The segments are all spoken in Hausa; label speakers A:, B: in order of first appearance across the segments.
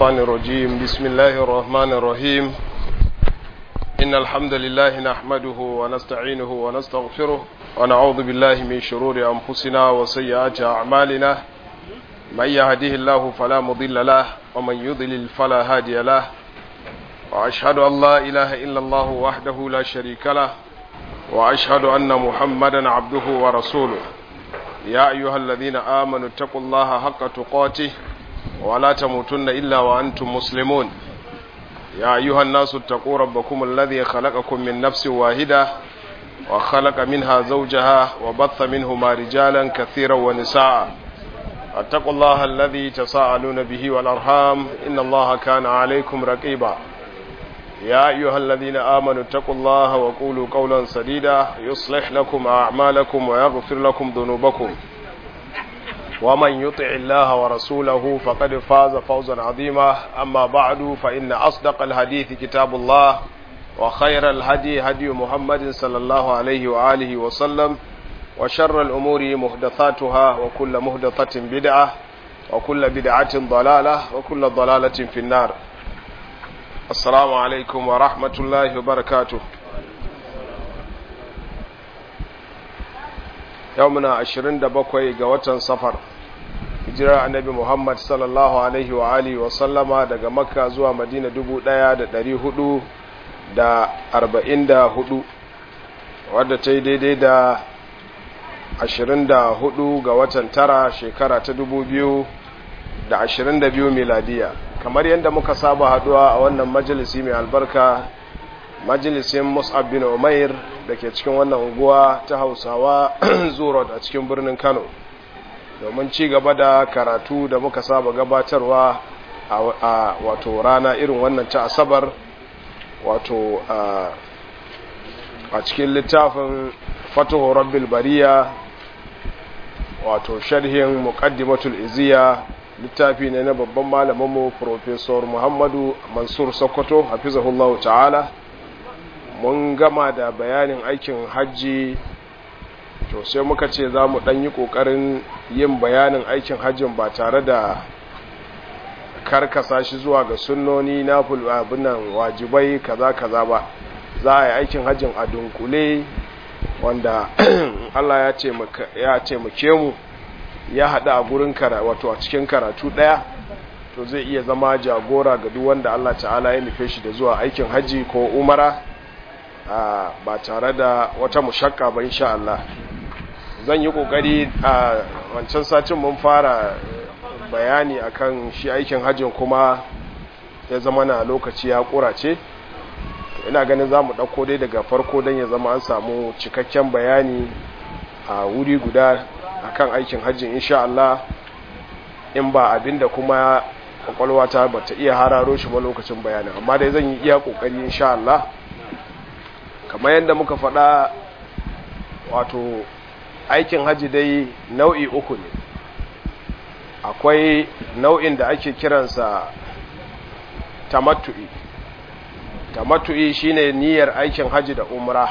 A: الشيطان الرجيم بسم الله الرحمن الرحيم إن الحمد لله نحمده ونستعينه ونستغفره ونعوذ بالله من شرور أنفسنا وسيئات أعمالنا من يهده الله فلا مضل له ومن يضلل فلا هادي له وأشهد أن لا إله إلا الله وحده لا شريك له وأشهد أن محمدا عبده ورسوله يا أيها الذين آمنوا اتقوا الله حق تقاته ولا تموتن إلا وأنتم مسلمون يا أيها الناس اتقوا ربكم الذي خلقكم من نفس واحدة وخلق منها زوجها وبث منهما رجالا كثيرا ونساء اتقوا الله الذي تساءلون به والأرحام إن الله كان عليكم رقيبا يا أيها الذين آمنوا اتقوا الله وقولوا قولا سديدا يصلح لكم أعمالكم ويغفر لكم ذنوبكم ومن يطع الله ورسوله فقد فاز فوزا عظيما أما بعد فإن أصدق الحديث كتاب الله وخير الهدي هدي محمد صلى الله عليه وآله وسلم وشر الأمور محدثاتها وكل محدثة بدعة وكل بدعة ضلالة وكل ضلالة في النار assalamu alaikum wa rahmatullahi wa barakatu yau muna ashirin da bakwai ga watan safar hijirar annabi muhammad sallallahu alaihi wa alihi wa sallama daga makka zuwa madina dubu ɗaya da ɗari hudu da arba'in da hudu wadda ta yi daidai da ashirin da hudu ga watan tara shekara ta dubu biyu da ashirin da biyu miladiya kamar yadda muka saba haduwa a wannan majalisi mai albarka majalisin mus'ab bin umair da ke cikin wannan unguwa ta hausawa zurot a cikin birnin kano domin ci gaba da karatu da muka saba gabatarwa a wato rana irin wannan ta asabar wato a cikin littafin fatuhu rabbil bariya wato sharhin muqaddimatul iziya littafi ne na babban malaminmu Profesor Muhammadu Mansur Sokoto hafizahullahu ta'ala mun gama da bayanin aikin hajji to sai muka ce za mu ɗan yi ƙoƙarin yin bayanin aikin hajjin ba tare da karkasa shi zuwa ga sunnoni na abinan wajibai kaza kaza ba za a yi aikin hajjin a dunkule wanda Allah ya taimake mu ya haɗu a gurin kara wato a cikin karatu ɗaya to zai iya zama jagora ga duk wanda Allah ta'ala ya nufe shi da zuwa aikin hajji ko umara ba tare da wata mushakka ba insha Allah zan yi kokari a wancan satin mun fara bayani akan shi aikin hajjin kuma ya zama na lokaci ya kurace ina ganin za mu ɗauko dai daga farko don ya zama an samu cikakken bayani a wuri guda akan aikin hajjin insha Allah in ba abinda kuma kwakwalwa ta bata iya hararo shi ba lokacin bayanin amma dai zan yi iya kokari insha Allah kamar yadda muka faɗa wato aikin hajji dai nau'i uku ne akwai nau'in da ake kiransa tamattu'i tamattu'i shine niyyar aikin hajji da umra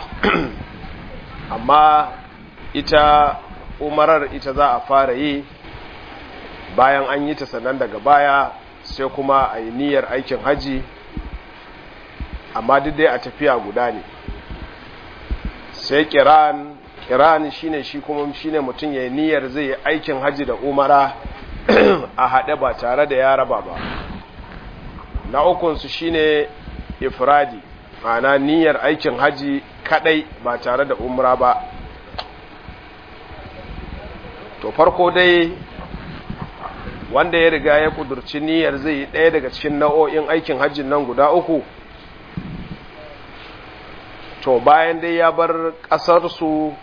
A: amma ita umarar ita za a fara yi bayan an yi ta sannan daga baya sai kuma a yi niyyar aikin haji amma duk dai a tafiya guda ne sai kiran kiran shine shi kuma shine mutum ya yi niyyar zai yi aikin haji da umara a haɗe ba tare da ya raba ba na ukunsu shine ifradi ma'ana niyyar aikin haji kadai ba tare da umra ba to farko dai wanda ya riga ya kudurci niyyar zai yi ɗaya daga cikin nau'o'in aikin hajjin nan guda uku to bayan dai ya bar ƙasarsu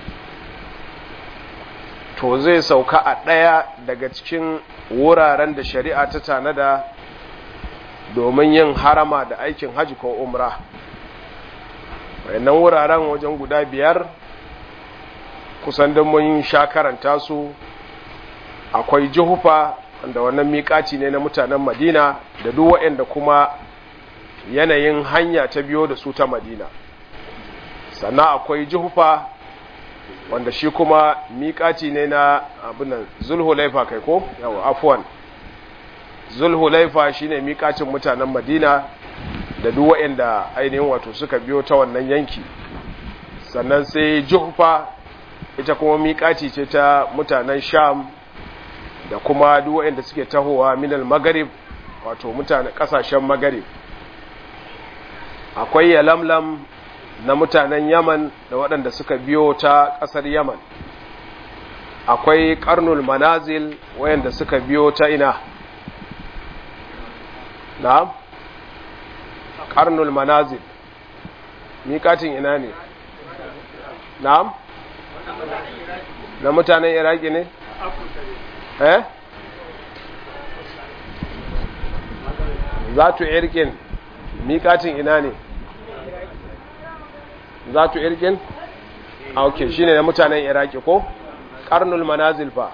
A: to zai sauka a ɗaya daga cikin wuraren da shari'a ta tanada domin yin harama da aikin hajji ko umra wayannan wuraren wajen guda biyar kusan don mun sha karanta su akwai jihufa da wannan miƙaci ne na mutanen madina da duk waɗanda kuma yanayin hanya ta biyo da su ta madina sannan akwai jihufa wanda shi kuma miƙaci ne na abinan zulhulaifa kai ko yawa afuwan zulhulaifa shine miƙacin mutanen madina da duk waɗanda ainihin wato suka biyo ta wannan yanki sannan sai juhfa ita kuma miƙaci ce ta mutanen sham da kuma duk waɗanda suke tahowa minal magarib wato mutanen ƙasashen magarib akwai yalamlam na mutanen yaman da waɗanda suka biyo ta ƙasar yaman akwai ƙarnul manazil wayanda suka biyo ta ina na'am ƙarnul manazil miƙatin ina ne na'am na mutanen iraki ne eh zatu irkin miƙatin ina ne zatu irkin a ok shine na mutanen iraki ko karnul manazil fa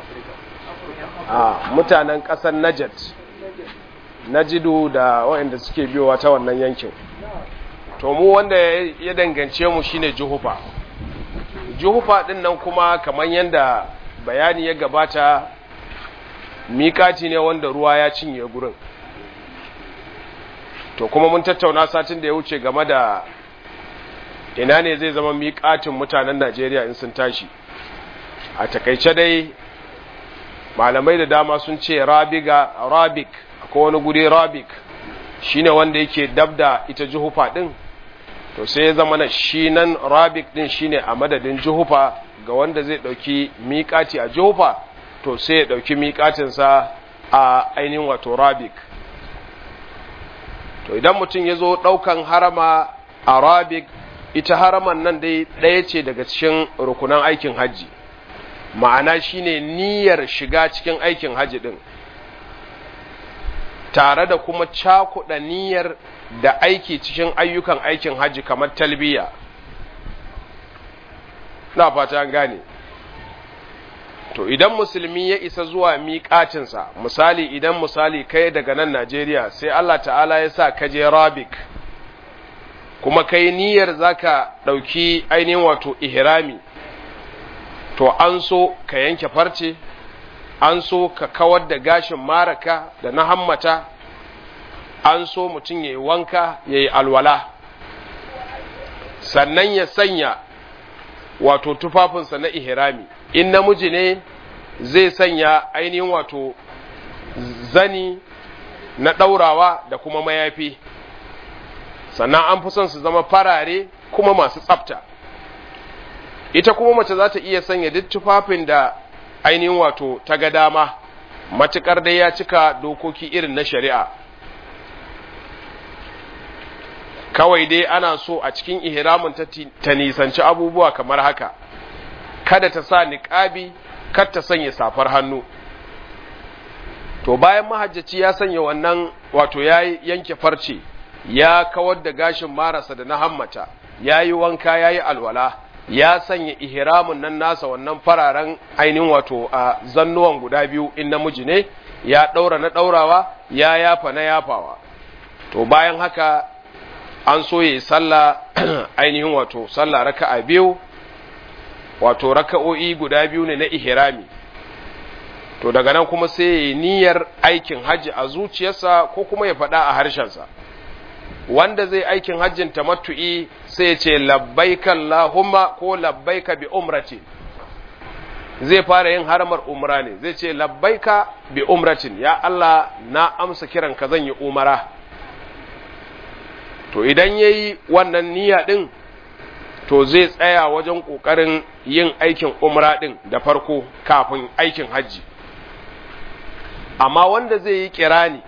A: a mutanen ƙasar najat najidu da waɗanda suke biyowa ta wannan yankin to mu wanda ya dangance mu shine juhufa juhufa din nan kuma kamar yadda bayani ya gabata mikati ne wanda ruwa ya cinye gurin to kuma mun tattauna satin da ya wuce game da ina ne zai zama miƙatin mutanen Najeriya in sun tashi a takaice dai malamai da dama sun ce rabiga rabik akwai wani guri rabik shine wanda yake dabda ita juhufa din to sai ya zama na shi nan rabik din shine a madadin juhufa ga wanda zai dauki miƙati a juhufa to sai ya dauki miƙatinsa a ainihin wato rabik to idan mutum ya zo ɗaukan harama a rabik ita haraman nan dai ɗaya ce daga cikin rukunan aikin hajji ma'ana shine niyyar shiga cikin aikin hajji ɗin tare da kuma cakuɗa niyyar da aiki cikin ayyukan aikin hajji kamar talbiya na fata an gane to idan musulmi ya isa zuwa miƙatinsa misali idan misali kai daga nan Najeriya sai Allah ta'ala ya sa ka je Rabik kuma kai niyyar zaka ɗauki ainihin wato ihrami to an so ka yanke farce an so ka kawar da gashin maraka da na hammata an so mutum ya yi wanka ya yi alwala sannan ya sanya wato tufafinsa na ihrami in namiji ne zai sanya ainihin wato zani na ɗaurawa da kuma mayafi sannan an fi son su zama farare kuma masu tsafta ita kuma mace za ta iya sanya duk tufafin da ainihin wato ta ga dama matuƙar dai ya cika dokoki irin na shari'a kawai dai ana so a cikin ihramin ta nisanci abubuwa kamar haka kada ta sa niƙabi kar ta sanya safar hannu to bayan mahajjaci ya sanya wannan wato ya yanke farce ya kawar da gashin marasa da na hammata ya yi wanka ya yi alwala ya sanya ihramin nan nasa wannan fararen ainihin wato a zannuwan guda biyu in namiji ne ya ɗaura na ɗaurawa ya yafa na yafawa to bayan haka an so yi sallah ainihin wato sallah raka'a biyu wato raka'o'i guda biyu ne na ihrami to daga nan kuma sai ya niyyar aikin hajji a zuciyarsa ko kuma ya faɗa a harshensa wanda zai aikin hajjin tamattu'i sai ya ce labbaika Allahumma ko labbaika bi umrati zai fara yin haramar umra ne zai ce labbaika bi umratin ya Allah na amsa kiran ka zan yi umara to idan yayi wannan niyya din to zai tsaya wajen kokarin yin aikin umra din da farko kafin aikin hajji amma wanda zai yi kirani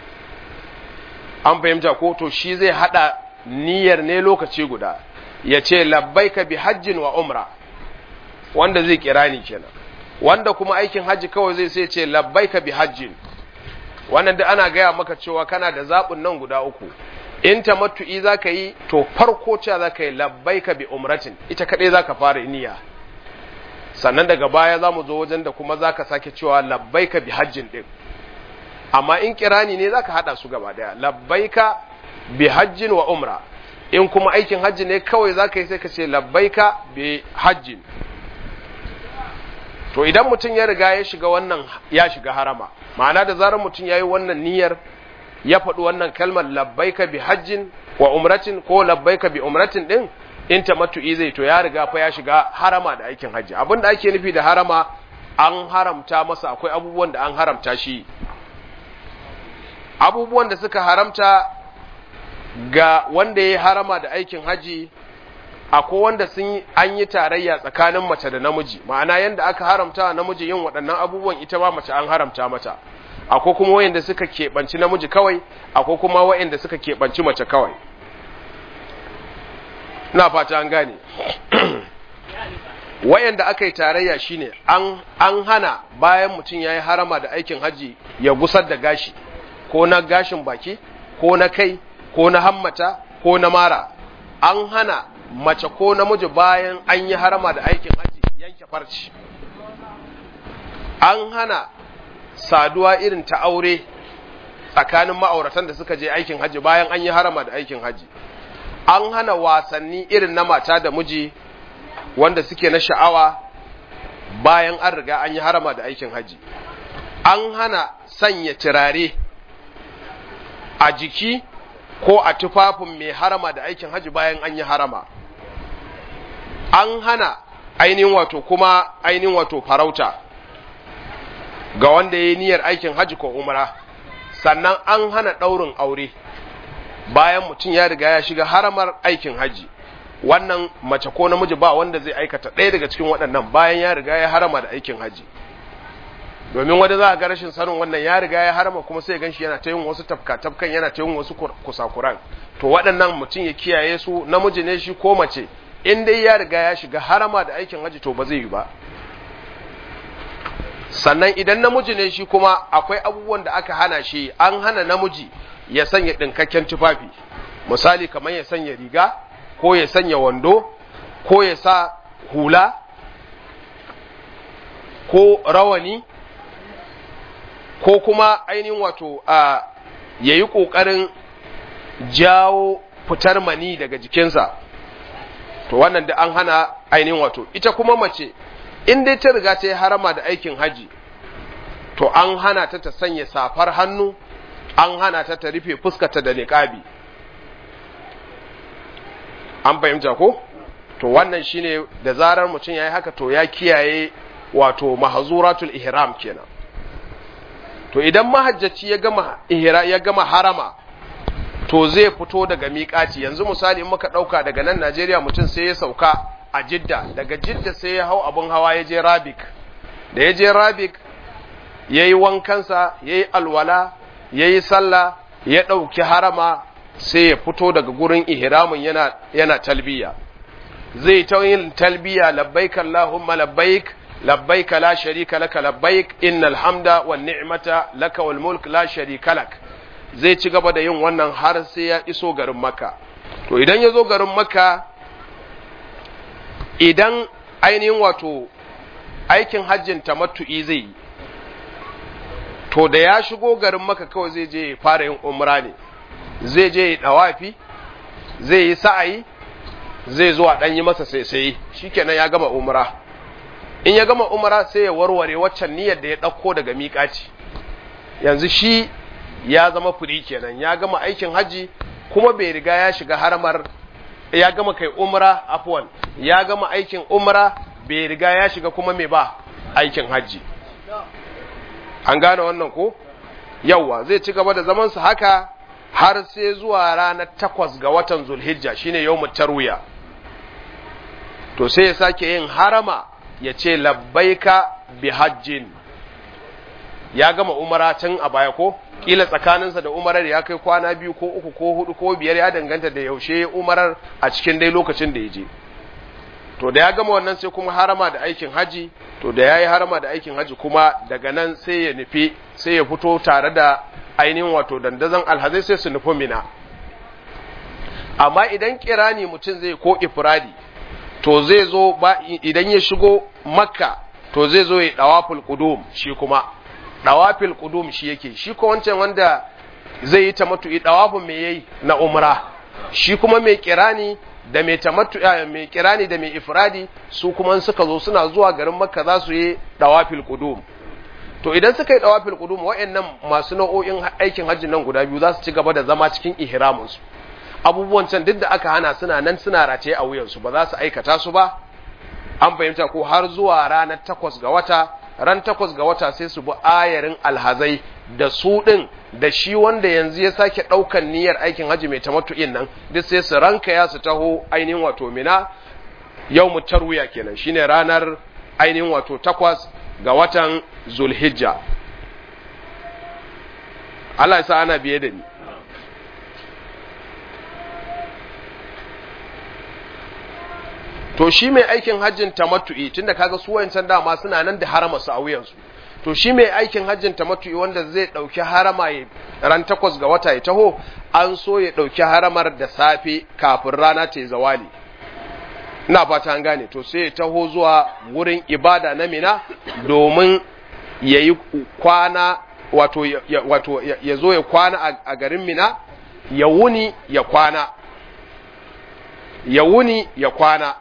A: an fahimta ko to shi zai hada niyyar ne lokaci guda ya ce labbaika bi hajjin wa umra wanda zai kirani kenan wanda kuma aikin hajji kawai zai sai ce labbaika bi hajjin wannan da ana gaya maka cewa kana da zaɓin nan guda uku in tamattu'i za ka yi to farko cewa za ka yi labbaika bi umratin ita kaɗai za ka fara niyya sannan daga baya za mu zo wajen da kuma za ka sake cewa labbaika bi hajjin ɗin amma in kirani ne za ka haɗa su gaba ɗaya labbaika bi hajjin wa umra in kuma aikin hajji ne kawai za ka yi sai ka ce labbaika bi hajjin to idan mutum ya riga ya shiga wannan ya shiga harama ma'ana da zarar mutum ya yi wannan niyyar ya faɗi wannan kalmar labbaika bi hajjin wa umratin ko labbaika bi umratin din in tamattu'i zai to ya riga fa ya shiga harama da aikin hajji abin da ake nufi da harama an haramta masa akwai abubuwan da an haramta shi abubuwan da suka haramta ga wanda ya yi harama da aikin hajji akwai wanda sun an yi tarayya tsakanin mace da namiji ma'ana yanda aka haramta namiji yin waɗannan abubuwan ita ma mace an haramta mata akwai kuma wayanda suka keɓanci namiji kawai akwai kuma wayanda suka keɓanci mace kawai na fata an gane wayanda aka yi tarayya shine an an hana bayan mutum ya yi harama da aikin haji ya gusar da gashi ko na gashin baki ko na kai ko na hammata ko na mara an hana mace ko namiji bayan an yi harama da aikin haji yanke farci an hana saduwa irin ta aure tsakanin ma'auratan da suka je aikin haji bayan an yi harama da aikin haji an hana wasanni irin na mata da miji wanda suke na sha'awa bayan an riga an yi harama da aikin haji an hana sanya turare a jiki ko a tufafin mai harama da aikin haji bayan an yi harama an hana ainihin wato kuma ainihin wato farauta ga wanda ya yi niyyar aikin haji ko umra sannan an hana ɗaurin aure bayan mutum ya riga ya shiga haramar aikin haji wannan mace ko namiji ba wanda zai aikata ɗaya daga cikin waɗannan bayan ya riga ya harama da aikin haji domin wanda za a ga rashin sanin wannan ya riga ya harama kuma sai ganshi yana ta yin wasu tafka-tafkan yana ta yin wasu kusakuran to waɗannan mutum ya kiyaye su namiji ne shi ko mace in dai ya riga ya shiga harama da aikin haji to ba zai yi ba sannan idan namiji ne shi kuma akwai abubuwan da aka hana shi an hana namiji ya sanya ɗinkakken tufafi misali kamar ya sanya riga ko ya sanya wando ko ya sa hula ko rawani ko kuma ainihin wato a ya yi ƙoƙarin jawo fitar mani daga jikinsa to wannan da an hana ainihin wato ita kuma mace in dai ta riga ta yi harama da aikin haji to an hana ta ta sanya safar hannu an hana ta ta rufe fuskata da niƙabi an fahimta ko to wannan shine da zarar mutum ya yi haka to ya kiyaye wato mahazuratul ihram kenan to idan mahajjaci ya gama ihra ya gama harama to zai fito daga miƙaci yanzu misali in muka ɗauka daga nan Najeriya mutum sai ya sauka a Jidda daga Jidda sai ya hau abun hawa ya je Rabik da ya je Rabik ya yi wankansa ya yi alwala ya yi sallah ya ɗauki harama sai ya fito daga gurin ihramin yana, yana talbiya zai ta yin talbiya labbaik Allahumma labbaik labbaik la sharika laka labbaik innal hamda wan ni'mata laka wal mulk la sharika lak zai ci gaba da yin wannan har sai ya iso garin Makka to idan ya zo garin Makka idan ainihin wato aikin hajjin tamattu'i zai yi to da ya shigo garin Makka kawai zai je ya fara yin umra ne zai je ya dawafi zai yi sa'ayi zai zo a ɗan yi masa sai shikenan ya gama umra in ya gama umra sai ya warware waccan niyyar da ya ɗauko daga miƙaci yanzu shi ya zama firi kenan ya gama aikin haji kuma bai riga ya shiga haramar ya gama kai umra afwan ya gama aikin umra bai riga ya shiga kuma mai ba aikin haji an gane wannan ko yawwa zai ci gaba da zamansa haka har sai zuwa ranar takwas ga watan zulhijja shine yawmut tarwiya to sai ya sake yin harama ya ce labbaika bi hajjin ya gama umara tun a baya ko kila tsakaninsa da umarar ya kai kwana biyu ko uku ko hudu ko biyar ya danganta da yaushe umarar a cikin dai lokacin da ya je to da ya gama wannan sai kuma harama da aikin haji to da ya yi harama da aikin haji kuma daga nan sai ya nufi sai ya fito tare da ainihin wato dandazon alhazai sai su nufi mina amma idan kirani mutum zai ko ifradi to zai zo ba idan ya shigo makka to zai zo ya dawaful qudum shi kuma dawafil qudum shi yake shi ko wancan wanda zai yi tamattu dawafin me yayi na umra shi kuma mai kirani da mai tamattu mai kirani da mai ifradi su kuma suka zo suna zuwa garin makka za su yi dawafil qudum to idan suka yi dawafil qudum wa'annan masu nau'o'in aikin hajji nan guda biyu za su ci gaba da zama cikin ihramin su abubuwan can duk da aka hana suna nan suna rataye a wuyansu ba za su aikata su ba an fahimta ko har zuwa ranar takwas ga wata ran takwas ga wata sai su bi ayarin alhazai da su ɗin da shi wanda yanzu ya sake ɗaukan niyyar aikin hajji mai tamattu'in nan duk sai su ranka ya su taho ainihin wato mina yau mu tarwiya kenan shine ranar ainihin wato takwas ga watan zulhijja Allah ya sa ana biye da ni to shi mai aikin hajjin tamattu'i tunda kaga su wayancan dama suna nan da harama su a wuyansu to shi mai aikin hajjin tamattu'i wanda zai dauki harama ran takwas ga wata ya taho an so ya dauki haramar da safe kafin rana ta zawali ina fata an gane to sai ya taho zuwa wurin ibada na mina domin ya yi kwana wato ya, wato ya zo ya kwana a garin mina ya wuni ya kwana ya wuni ya kwana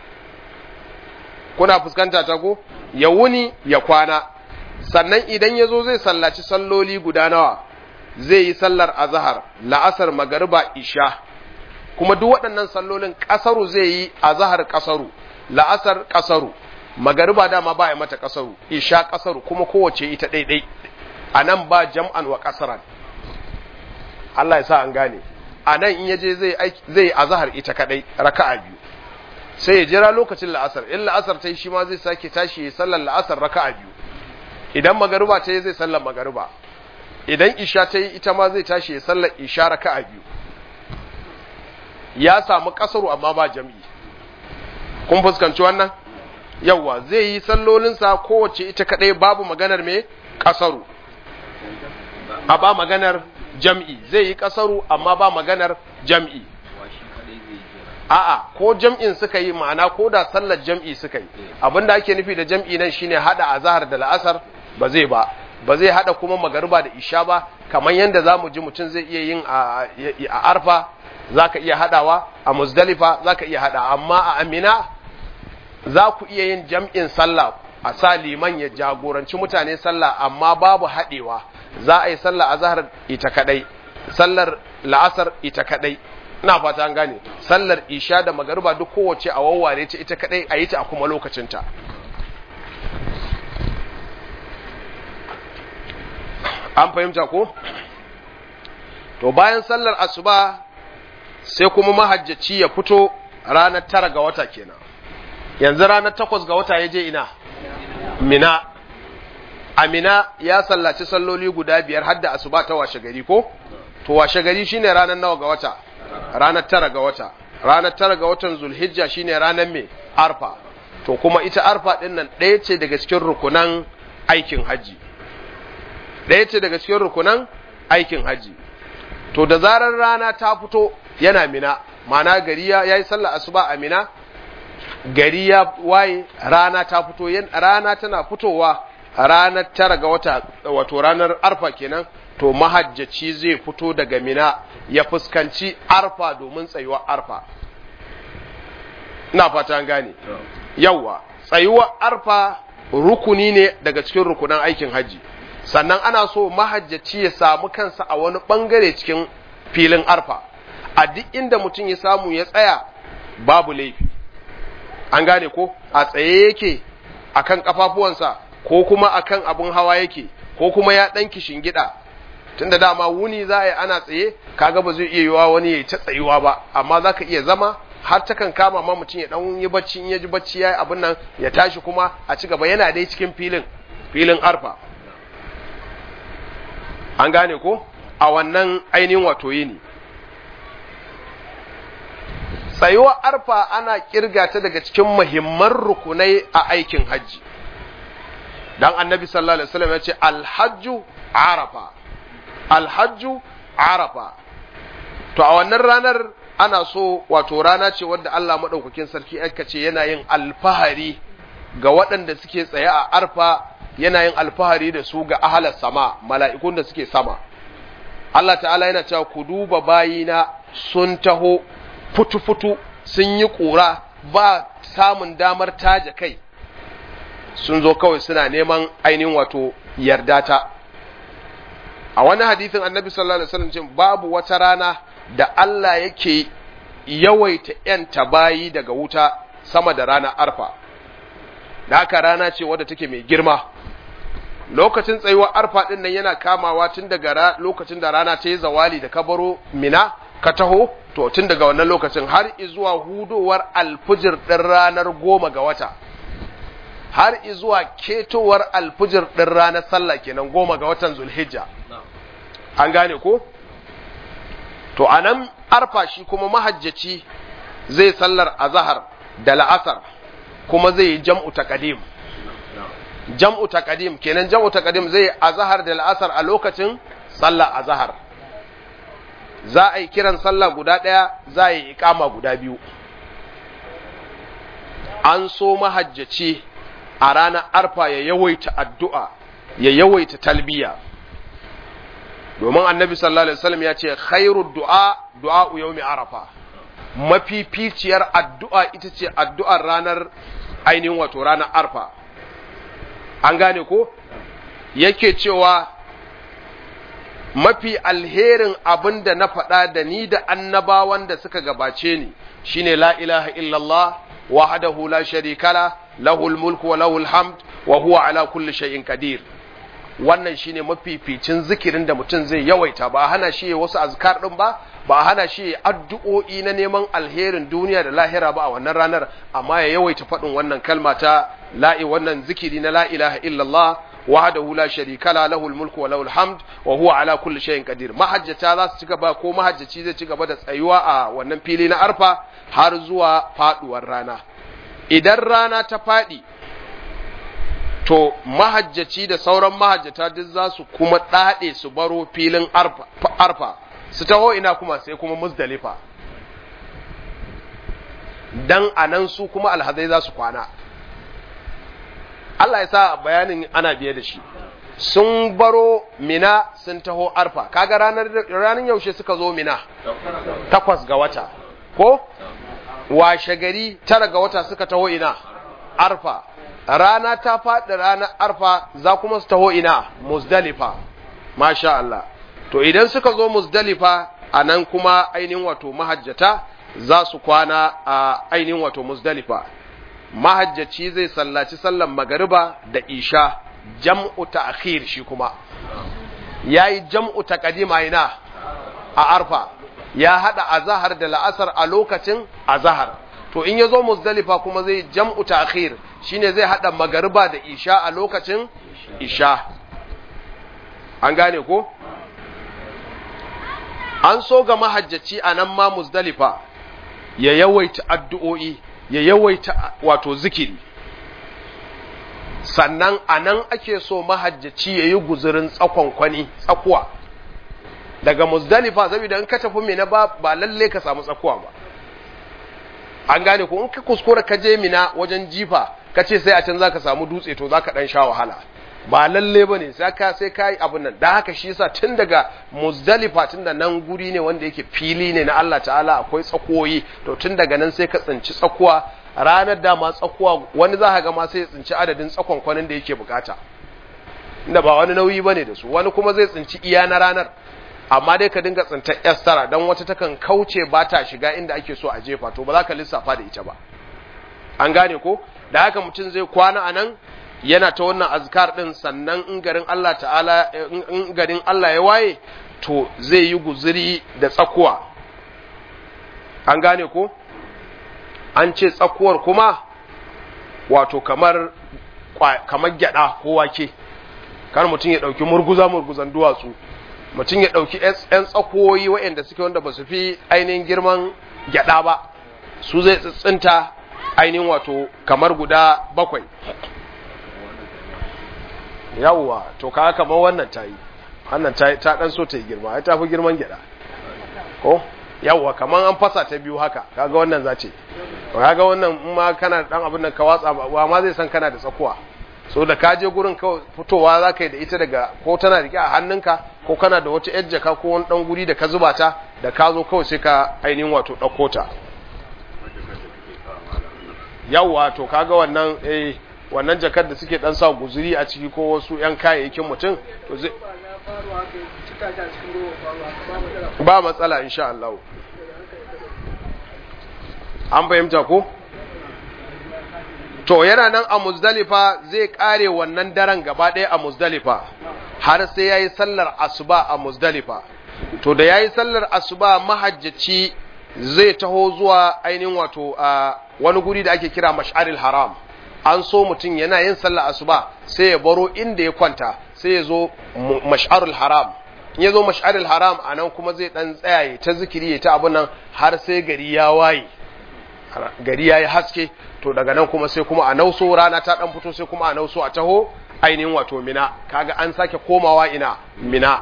A: kuna fuskanta ta ko ya wuni ya kwana sannan idan ya zo zai sallaci salloli guda nawa zai yi sallar azahar la'asar magariba isha kuma duk waɗannan sallolin ƙasaru zai yi azahar ƙasaru la'asar ƙasaru magariba dama ba ya mata ƙasaru isha ƙasaru kuma kowace ita ɗaiɗai a nan ba jam'an wa ƙasaran Allah ya sa an gane a nan in yaje zai zai azahar ita kaɗai raka'a biyu sai ya jira lokacin la'asar in la'asar ta yi shi ma zai sake tashi ya sallar la'asar raka'a biyu idan magariba ta yi zai sallar magariba idan isha ta yi ita ma zai tashi ya sallar isha raka'a biyu ya samu kasaru amma ba jam'i kun fuskanci wannan yawwa zai yi sallolinsa kowace ita kadai babu maganar me kasaru a ba maganar jam'i zai yi kasaru amma ba maganar jam'i a'a ko jam'in suka yi ma'ana ko da sallar jam'i suka yi abinda ake nufi da jam'i nan shine hada azhar da la'asar ba zai ba ba zai hada kuma magariba da isha ba kamar yadda zamu ji mutum zai iya yin a arfa zaka iya hadawa a muzdalifa zaka iya hada amma a amina za ku iya yin jam'in sallah a sa liman ya jagoranci mutane sallah amma babu hadewa za a yi sallah azhar ita kadai sallar la'asar ita kadai ina fata an gane sallar isha da magariba duk kowace a wawware ta ita kadai a yi ta a kuma lokacinta an fahimta ko to bayan sallar asuba sai kuma mahajjaci ya fito ranar tara ga wata kenan yanzu ranar takwas ga wata ya je ina mina amina ya sallaci salloli guda biyar har da asuba ta washe gari ko to washe gari shine ranar nawa ga wata ranar tara ga wata ranar tara ga watan zulhijja shine ranar mai arfa to kuma ita arfa din nan ɗaya ce daga cikin rukunan aikin haji ɗaya ce daga cikin rukunan aikin haji to da zarar rana ta fito yana mina mana gari ya yi sallah asuba a mina gari ya waye rana ta fito rana tana fitowa ranar tara ga wata wato ranar arfa kenan to mahajjaci zai fito daga mina ya fuskanci arfa domin tsayuwar arfa ina fata gane yawa tsayuwar arfa rukuni ne daga cikin rukunan aikin haji sannan ana so mahajjaci ya samu kansa a wani bangare cikin filin arfa a duk inda mutum ya samu ya tsaya babu laifi an gane ko a tsaye yake akan kafafuwansa ko kuma akan abun hawa yake ko kuma ya ɗan gida tunda dama wuni za a yi ana tsaye kaga ba zai iya yiwa wani ya ta tsayuwa ba amma za ka iya zama har ta kan kama ma mutum ya ɗan yi bacci in ya ji bacci ya yi abin nan ya tashi kuma a ci gaba yana dai cikin filin filin arfa an gane ko a wannan ainihin wato yini tsayuwar arfa ana kirga ta daga cikin muhimman rukunai a aikin hajji dan annabi sallallahu alaihi wasallam ya ce alhajju arafa alhajju arafa to a wannan ranar ana so wato rana ce wadda Allah madaukakin sarki aka ce yana yin alfahari ga waɗanda suke tsaye a arfa yana yin alfahari da su ga ahalar sama mala'ikun da suke sama Allah ta'ala yana cewa ku duba bayina sun taho futu-futu sun yi ƙura ba samun damar taja kai sun zo kawai suna neman ainihin wato yarda ta a wani hadithin annabi sallallahu alaihi wasallam ce babu wata rana da Allah yake yawaita ‘yanta bayi daga wuta sama da ranar arfa da haka rana ce wadda take mai girma lokacin tsayuwar arfa ɗin nan yana kamawa tun daga lokacin da rana ta yi zawali da kabaro mina ka taho to tun daga wannan lokacin har izuwa hudowar alfijir ɗin ranar goma ga wata har izuwa ketowar alfijir ɗin ranar sallah kenan goma ga watan zulhijja an gane ko to a nan arfa shi kuma mahajjaci zai sallar azahar da la'asar kuma zai yi jam'u taqdim jam'u taqdim kenan jam'u taqdim zai azahar da la'asar a lokacin sallar azahar za a yi kiran sallah guda ɗaya za a yi ikama guda biyu an so mahajjaci a ranar arfa ya yawaita addu'a ya yawaita talbiya domin annabi sallallahu alaihi wasallam ya ce khairu du'a du'a yawmi arafa mafificiyar addu'a ita ce addu'ar ranar ainihin wato ranar arfa an gane ko yake cewa mafi alherin abin da na faɗa da ni da annabawan da suka gabace ni shine la ilaha illallah wahdahu la sharika la lahul mulku wa lahul hamd wa huwa ala kulli shay'in qadir wannan shine mafificin zikirin da mutum zai yawaita ba hana shi wasu azkar din ba ba hana shi addu'o'i na neman alherin duniya da lahira ba a wannan ranar amma ya yawaita faɗin wannan kalma ta la'i wannan zikiri na la ilaha illallah wahdahu la sharika la lahul mulku wa lahul hamd wa huwa ala kulli shay'in qadir mahajjata za su ci gaba ko mahajjaci zai ci gaba da tsayuwa a wannan fili na arfa har zuwa faduwar rana idan rana ta fadi to mahajjaci da sauran mahajjata duk za su kuma ɗaɗe su baro filin arfa su taho ina kuma sai kuma muzdalifa dan anan su kuma alhazai za su kwana Allah ya sa bayanin ana biye da shi sun baro mina sun taho arfa kaga ranar ranar yaushe suka zo mina takwas ga wata ko washe gari tara ga wata suka taho ina arfa rana ta faɗi ranar arfa za kuma su taho ina muzdalifa masha Allah to idan suka zo muzdalifa a nan kuma ainihin wato mahajjata za su kwana a ainihin wato muzdalifa mahajjaci zai sallaci sallan magariba da isha jam'u ta'khir shi kuma yayi jam'u taqdima ina a arfa ya hada azhar da la'asar a lokacin azhar to in yazo muzdalifa kuma zai jam'u ta'khir shine zai hada magariba da isha a lokacin isha an gane ko an so ga mahajjaci a nan ma muzdalifa ya yawaita addu'o'i ya yawaita wato zikiri sannan a nan ake so mahajjaci ya yi guzurin tsakonkwani tsakuwa daga muzdalifa saboda in ka tafi mina ba ba lalle ka samu tsakuwa ba an gane ko in ka kuskura ka je mina wajen jifa ka ce sai a can za ka samu dutse to za ka ɗan sha wahala ba lalle ba ne sai ka sai ka yi abin nan da haka shi yasa tun daga muzdalifa tun da nan guri ne wanda yake fili ne na Allah ta'ala akwai tsakoyi to tun daga nan sai ka tsinci tsakuwa ranar dama tsakuwa wani za ka ga ma sai ya tsinci adadin tsakon kwanin da yake bukata inda ba wani nauyi bane da su wani kuma zai tsinci iya na ranar amma dai ka dinga tsintar yastara don wata takan kauce ba ta shiga inda ake so a jefa to ba za ka lissafa da ita ba an gane ko da haka mutum zai kwana a nan yana ta wannan azkar din sannan in garin Allah ta'ala in garin Allah ya waye to zai yi guzuri da tsakuwa an gane ko an ce tsakuwar kuma wato kamar kamar gyada ko wake kar mutum ya dauki murguza murguzan duwatsu mutum ya dauki yan tsakoyi waɗanda suke wanda ba su fi ainihin girman gyada ba su zai tsitsinta ainihin wato kamar guda bakwai yawwa to ka kamar wannan ta yi wannan ta dan so ta yi girma ai ta fi girman gyada ko yawwa kamar an fasa ta biyu haka kaga wannan za ce kaga wannan in ma kana da dan abin nan ka watsa ba ma zai san kana da tsakuwa so da ka je gurin kawai fitowa za ka yi da ita daga ko tana rike a hannunka ko kana da wata yar jaka ko wani dan guri da ka zuba ta da ka zo kawai sai ka ainihin wato ɗauko ta yawa to kaga wannan eh wannan jakar da suke dan sa guzuri a ciki ko wasu yan kayayyakin mutum to zai ba matsala insha Allah an fahimta ko to yana nan a muzdalifa zai kare wannan daren gaba ɗaya a muzdalifa har sai yayi sallar asuba a muzdalifa to da yayi sallar asuba mahajjaci zai taho zuwa ainihin wato a wani guri da ake kira mash'aril haram an so mutum yana yin sallar asuba sai ya baro inda ya kwanta sai ya zo mash'arul haram in ya zo mash'aril haram a nan kuma zai dan tsaya ta zikiri ya ta abun nan har sai gari ya waye gari ya yi haske to daga nan kuma sai kuma a nauso rana ta dan fito sai kuma a nauso a taho ainihin wato mina kaga an sake komawa ina mina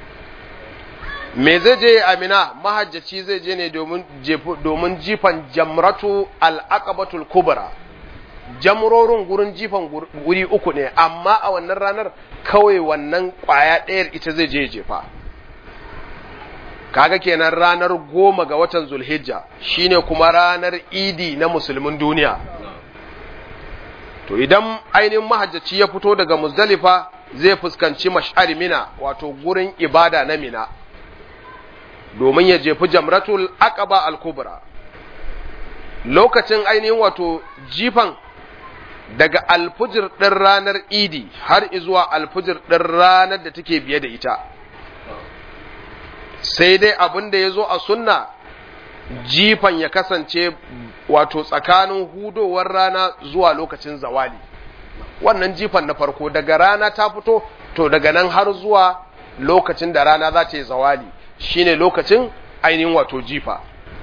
A: me zai je a mina mahajjaci zai je ne domin domin jifan jamratu al-aqabatul kubra jamrorin gurin jifan guri uku ne amma a wannan ranar kawai wannan kwaya ɗayar ita zai je jefa kaga kenan ranar goma ga watan zulhijja shine kuma ranar idi na musulmin duniya to idan ainihin mahajjaci ya fito daga muzdalifa zai fuskanci mash'ari mina wato gurin ibada na mina domin ya jefi jamratul aqaba al-kubra lokacin ainihin wato jifan daga alfujir ɗin ranar idi har izuwa alfujir ɗin ranar da take biye da ita sai dai abin da ya zo a sunna jifan ya kasance wato tsakanin hudowar rana zuwa lokacin zawali wannan jifan na farko daga rana ta fito to daga nan har zuwa lokacin da rana za ta yi zawali shine lokacin ainihin wato jifa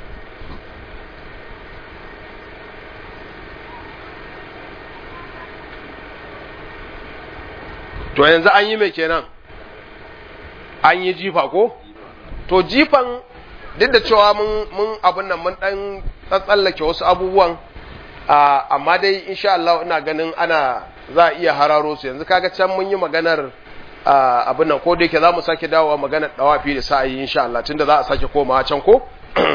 A: to yanzu an yi mai kenan an yi jifa ko to jifan duk da cewa mun mun abin nan mun dan tsallake wasu abubuwan amma dai insha Allah ina ganin ana za a iya hararo su yanzu kaga can mun yi maganar abin nan ko da yake za mu sake dawowa maganar dawafi da sa'ayi insha Allah tunda za a sake komawa can ko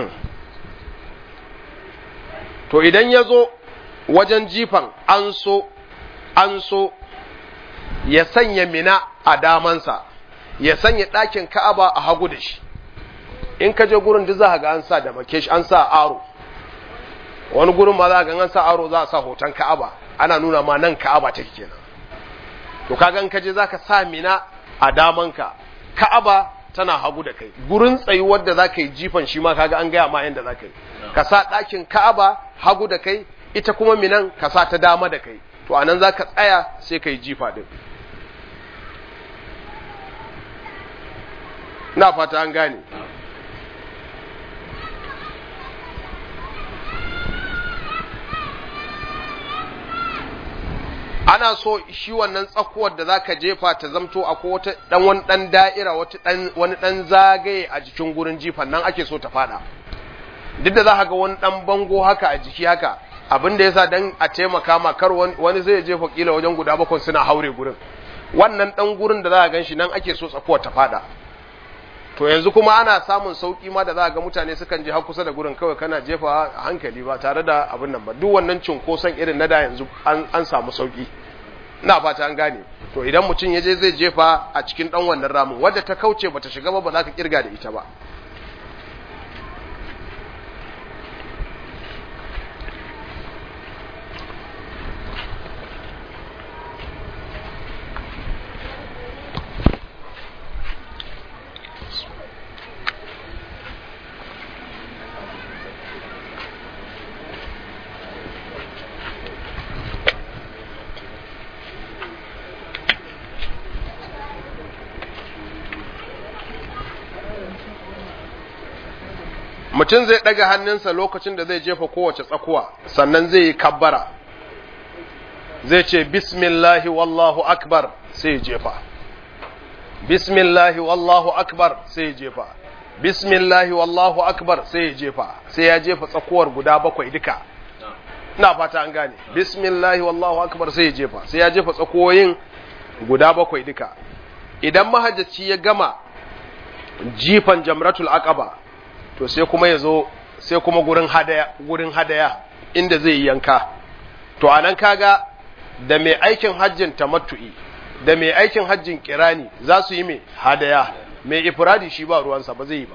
A: to idan ya zo wajen jifan an so an so ya sanya mina a damansa ya sanya ɗakin ka'aba a hagu da shi in ka je gurin duk za ga an sa da makesh an sa aro wani gurin ma za ga an sa aro za a sa hoton ka'aba ana nuna ma nan ka'aba take kenan to kaga in ka je zaka sa mina a damanka ka'aba tana hagu da kai gurin tsayuwar da zaka yi jifan shi ma kaga an gaya ma yanda zaka yi ka sa ɗakin ka'aba hagu da kai ita kuma minan ka sa ta dama da kai to anan zaka tsaya sai ka yi jifa din na fata an gane ana so shi wannan tsakuwar da zaka jefa ta zamto akwai wata dan wani dan da'ira wata dan wani dan zagaye a jikin gurin jifan nan ake so ta fada duk da zaka ga wani dan bango haka a jiki haka abin da yasa dan a taimaka ma kar wani zai jefa kila wajen guda bakwai suna haure gurin wannan dan gurin da zaka ganshi nan ake so tsakuwar ta fada to yanzu kuma ana samun sauki ma da za ga mutane sukan je har kusa da gurin kawai kana jefa a hankali ba tare da abin nan ba duk wannan cunkoson irin na da yanzu an samu sauki ina fata an gane to idan mutum ya je zai jefa a cikin dan wannan ramin wadda ta kauce bata shiga ba ba za ka kirga da ita ba mutum zai ɗaga hannunsa lokacin da zai jefa kowace tsakuwa sannan zai yi kabbara zai ce bismillahi wallahu akbar sai ya jefa bismillahi wallahu akbar sai ya jefa bismillahi wallahu akbar sai ya jefa sai ya jefa tsakuwar guda bakwai duka ina fata an gane bismillahi wallahu akbar sai ya jefa sai ya jefa tsakuwoyin guda bakwai duka idan mahajjaci ya gama jifan jamratul aqaba to sai kuma ya zo sai kuma gurin hadaya gurin hadaya inda zai yi yanka to anan kaga da mai aikin hajjin tamattu'i da mai aikin hajjin kirani za su yi mai hadaya mai ifradi shi ba ruwansa ba zai yi ba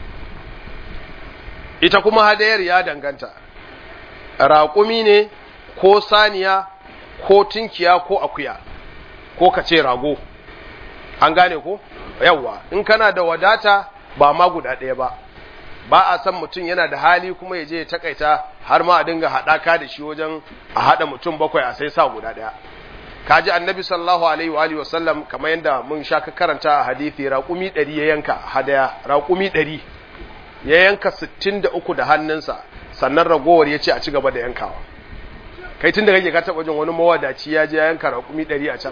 A: ita kuma hadayar ya danganta raƙumi ne ko saniya ko tinkiya ko akuya ko ka ce rago an gane ko yawwa in kana da wadata ba ma guda ɗaya ba ba a san mutum yana da hali kuma ya je ya takaita har ma a dinga haɗaka da shi wajen a haɗa mutum bakwai a sai sa guda ɗaya kaji annabi sallallahu alaihi wa alihi wasallam kamar yadda mun sha ka karanta a hadisi raƙumi ɗari ya yanka hadaya raƙumi ɗari ya yanka sittin da uku da hannunsa sannan ragowar ya ce a ci gaba da yankawa kai tun da kake ka taɓa jin wani mawadaci ya je ya yanka raƙumi ɗari a can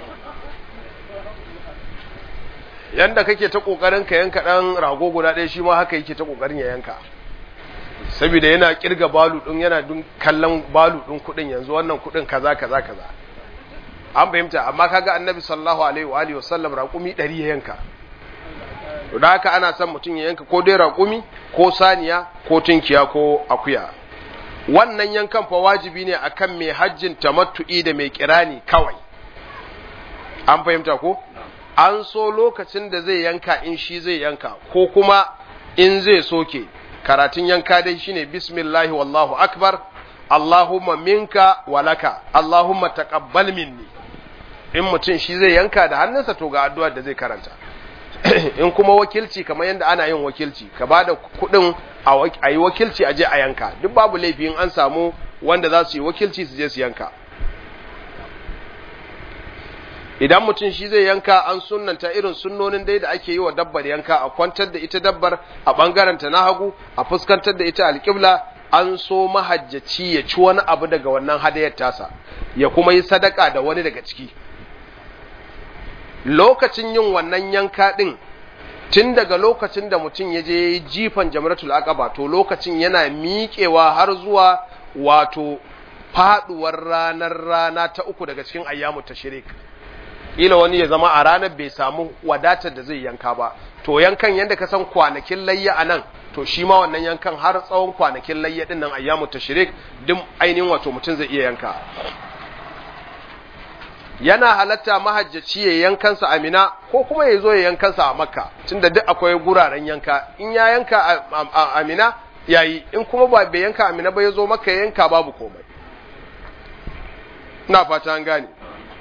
A: yanda kake ta kokarin ka yanka dan rago guda ɗaya shi ma haka yake ta kokarin ya yanka saboda yana kirga balu din yana dun kallon balu din kudin yanzu wannan kudin kaza kaza kaza an fahimta amma kaga annabi sallallahu alaihi wa alihi wasallam raƙumi 100 ya yanka to da haka ana son mutum ya yanka ko dai raƙumi ko saniya ko tunkiya ko akuya wannan yankan fa wajibi ne akan mai hajjin tamattu'i da mai kirani kawai an fahimta ko an so lokacin da zai yanka in shi zai yanka ko kuma in zai soke karatun yanka dai shine bismillahi wallahu akbar allahumma minka walaka allahumma taqabbal minni in mutum shi zai yanka da hannunsa to ga addu'ar da zai karanta in kuma wakilci kamar yadda ana yin wakilci ka bada kuɗin a yi wakilci a je a yanka duk babu laifi in an samu wanda za su yi wakilci su je su yanka idan mutum shi zai yanka an sunnanta irin sunnonin dai da ake yi wa dabbar yanka a kwantar da ita dabbar a ɓangarenta na hagu a fuskantar da ita alƙibla an so mahajjaci ya ci wani abu daga wannan hadayar tasa ya kuma yi sadaka da wani daga ciki lokacin yin wannan yanka ɗin tun daga lokacin da mutum ya je jifan jamratul aqaba to lokacin yana miƙewa har zuwa wato faduwar ranar rana ta uku daga cikin ayyamu tashrik ila wani ya zama a ranar bai samu wadatar da zai yanka ba to yankan yadda ka san kwanakin layya a nan to shi ma wannan yankan har tsawon kwanakin layya din nan ayyamu tashrik duk ainihin wato mutum zai iya yanka yana halatta mahajjaci ya yankansa a mina ko kuma ya zo ya yankansa a makka tunda duk akwai guraren yanka in ya yanka a mina yayi in kuma ba bai yanka a mina ba ya zo makka ya yanka babu komai ina fata an gane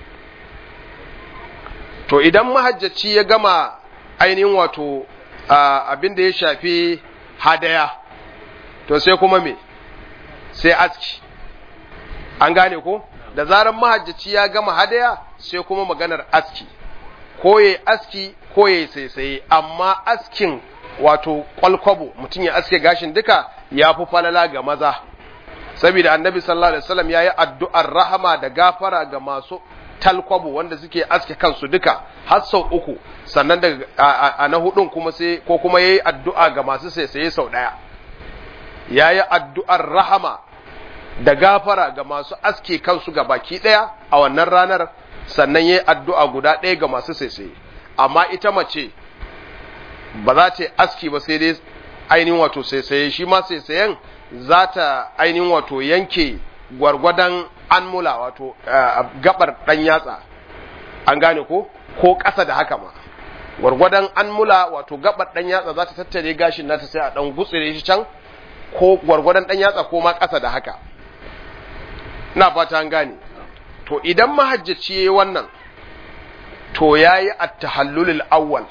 A: to idan mahajjaci ya gama ainihin wato abin da ya shafi hadaya to sai kuma me sai aski an gane ko da zarar mahajjaci ya gama hadaya sai kuma maganar aski ko ya aski ko ya saisaye amma askin wato kwalkwabo mutum ya aske gashin duka ya fi falala ga maza saboda annabi sallallahu alaihi wasallam ya yi addu'ar rahama da gafara ga masu talkwabo wanda suke aske kansu duka har sau uku sannan da a na hudun kuma sai ko kuma yayi addu'a ga masu saisaye sau daya yayi addu'ar rahama da gafara ga masu aske kansu ga baki daya a wannan ranar sannan yayi addu'a guda daya ga masu saisaye amma ita mace ba za ta aski ba sai dai ainihin wato saisaye shi ma saisayen za ta ainihin wato yanke gwargwadon an mula wato gabar dan yatsa an gane ko ko ƙasa da haka ma gwargwadon an mula wato gabar dan yatsa za ta tattare gashin nata sai a dan gutsire shi can ko gwargwadon dan yatsa ko ma ƙasa da haka ina fata an gane to idan mahajjaci yayi wannan to yayi at-tahallulul awwal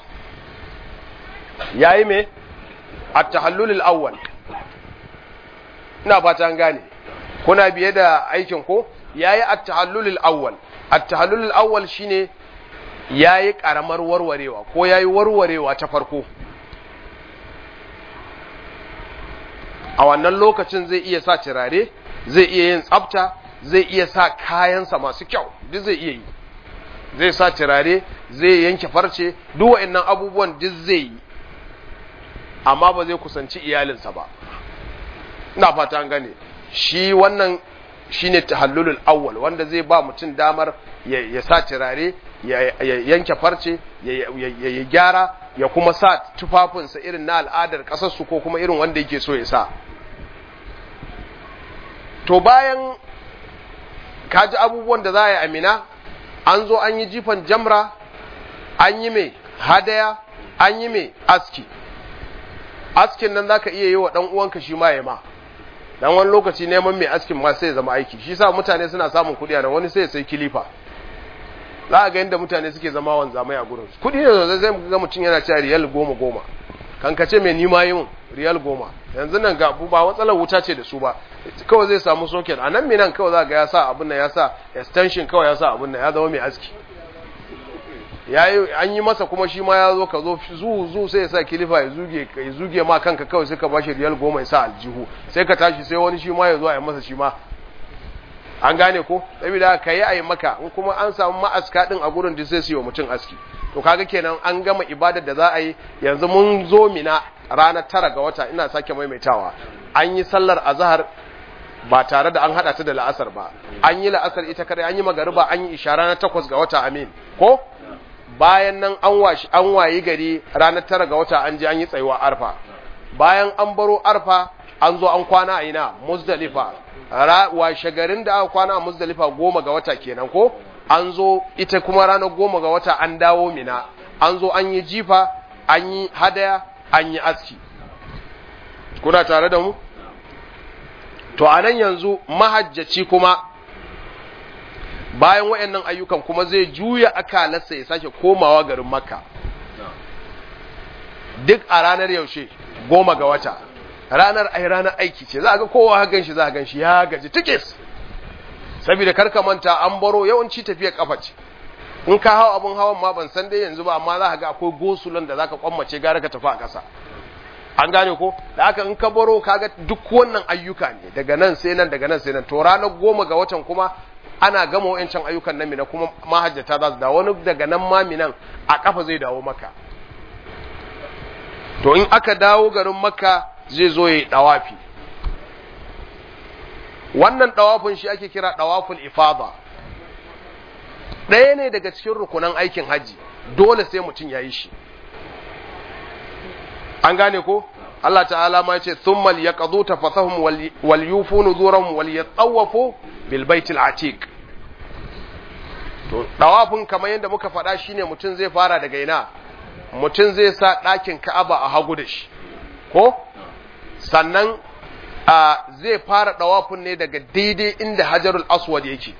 A: yayi me at-tahallulul awwal ina fata an gane kuna biye da aikin ko yayi at-tahallulul awwal at-tahallulul awwal shine yayi karamar warwarewa ko yayi warwarewa ta farko a wannan lokacin zai iya sa turare zai iya yin tsafta zai iya sa kayansa masu kyau duk zai iya yi zai sa turare zai yanke farce duk wa'annan abubuwan duk zai yi amma ba zai kusanci iyalinsa ba ina fata an gane shi wannan shine tahallulul awwal wanda zai ba mutum damar ya sa turare ya yanke farce ya gyara ya kuma sa tufafinsa irin na al'adar ƙasarsu ko kuma irin wanda yake so ya sa to bayan kaji abubuwan da za a yi amina an zo an yi jifan jamra an yi mai hadaya an yi mai aski askin nan zaka iya yi wa dan uwanka shi ma ya ma dan wani lokaci neman mai askin ma sai ya zama aiki shi sa mutane suna samun kuɗi a nan wani sai ya sai kilifa za a ga yadda mutane suke zama wanzamai a gurin kuɗi ne zai zai ga mutum yana cewa riyal goma goma kan ka ce mai nima yi mun riyal goma yanzu nan ga ba matsalar wuta ce da su ba kawai zai samu soket a nan nan kawai za ga ya sa abin nan ya sa extension kawai ya sa abin nan ya zama mai aski yayi an yi masa kuma shi ma ya zo ka zo zu zu sai ya sa kilifa ya zuge ya zuge ma kanka kawai sai ka bashi riyal goma ya sa aljihu sai ka tashi sai wani shi ma ya zo a yi masa shi ma an gane ko saboda ka yi a yi maka in kuma an samu ma'aska din a gurin da sai su yi wa mutum aski to kaga kenan an gama ibadar da za a yi yanzu mun zo mina ranar tara ga wata ina sake maimaitawa an yi sallar azhar ba tare da an hada ta da la'asar ba an yi la'asar ita kare an yi magariba an yi isha ranar takwas ga wata amin ko bayan nan an washi an wayi gari ranar tara ga wata an je an yi tsayuwa arfa bayan an baro arfa an zo an kwana a ina muzdalifa washe garin da aka kwana a muzdalifa goma ga wata kenan ko an zo ita kuma ranar goma ga wata an dawo mina an zo an yi jifa an yi hadaya an yi aski kuna tare da mu to a nan yanzu mahajjaci kuma bayan wayannan ayyukan kuma zai juya akalarsa ya sake komawa garin makka duk a ranar yaushe goma ga wata ranar ai ranar aiki ce za a ga kowa ha ganshi za a ganshi ya gaji tikis saboda karka manta an baro yawanci tafiya kafa ce in ka hawa abun hawan ma ban san dai yanzu ba amma za ka ga akwai gosulan da zaka kwammace gara ka tafi a ƙasa an gane ko da haka in ka baro kaga duk wannan ayyuka ne daga nan sai nan daga nan sai nan to ranar goma ga watan kuma ana gama wayancan ayyukan nan mina kuma mahajjata za su dawo wani daga nan ma minan a kafa zai dawo maka to in aka dawo garin makka zai zo ya yi dawafi wannan dawafin shi ake kira dawaful ifada ɗaya ne daga cikin rukunan aikin haji dole sai mutum ya yi shi an gane ko Allah ta'ala ma yace thumma liyaqdu tafathahum wal yufu nuzurahum wal yatawafu bil baitil atiq to dawafin kamar yadda muka faɗa shine mutum zai fara daga ina mutum zai sa ɗakin Ka'aba a hagu da shi ko sannan a zai fara dawafin ne daga daidai inda Hajarul Aswad yake